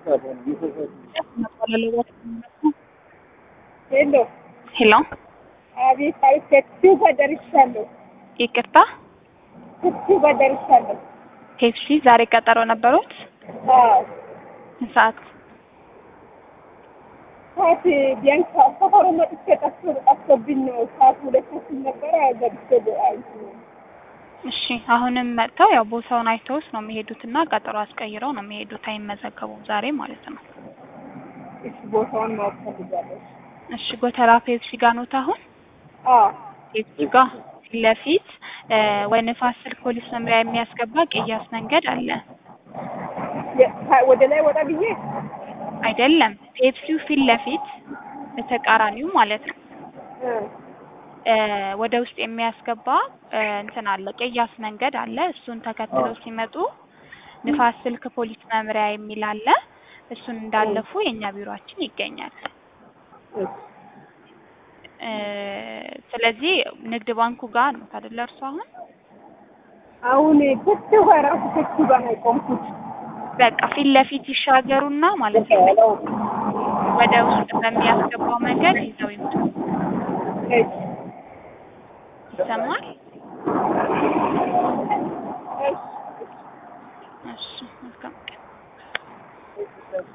ሄሎ ሄሎ፣ አቤት አቤት፣ ከቲው ጋር ደርሻለሁ። ይቅርታ ከቲው ጋር ደርሻለሁ። ፔፕሲ ዛሬ ቀጠሮ ነበሩት? አዎ ሰዓት ሰዓት ቢያንስ ሰፈሩ መጥቼ ጠፍቶ ጠፍቶብኝ ነው። ሰዓት ሁለት ተኩል ነበረ ገብቼ አይቱ እሺ፣ አሁንም መጥተው ያው ቦታውን አይተውስ ነው የሚሄዱት እና ቀጠሮ አስቀይረው ነው የሚሄዱት። አይመዘገቡም ዛሬ ማለት ነው። እሺ፣ ቦታውን ማወቅ ፈልጋለሁ። እሺ፣ ጎተራ ፔፕሲ ጋር ኖት አሁን? አዎ ፔፕሲ ጋር ፊት ለፊት ወደ ንፋስ ስልክ ፖሊስ መምሪያ የሚያስገባ ቅያስ መንገድ አለ። የ- ወደ ላይ ወጣ ብዬ አይደለም፣ ፔፕሲው ፊት ለፊት በተቃራኒው ማለት ነው እ እ ወደ ውስጥ የሚያስገባ እ እንትን አለ ቅያስ መንገድ አለ። እሱን ተከትለው ሲመጡ ንፋስ ስልክ ፖሊስ መምሪያ የሚል አለ። እሱን እንዳለፉ የእኛ ቢሮአችን ይገኛል። እሺ፣ እ ስለዚህ ንግድ ባንኩ ጋር ነው አይደለ? እርሱ አሁን አሁን ከቲው ጋር ራሱ ከቲው ጋር ነው የቆምኩት። በቃ ፊት ለፊት ይሻገሩና ማለት ነው ወደ ውስጥ በሚያስገባው መንገድ ይዘው ይምጡ። እሺ፣ ይሰማል? እሺ። እሺ መልካም ቀን።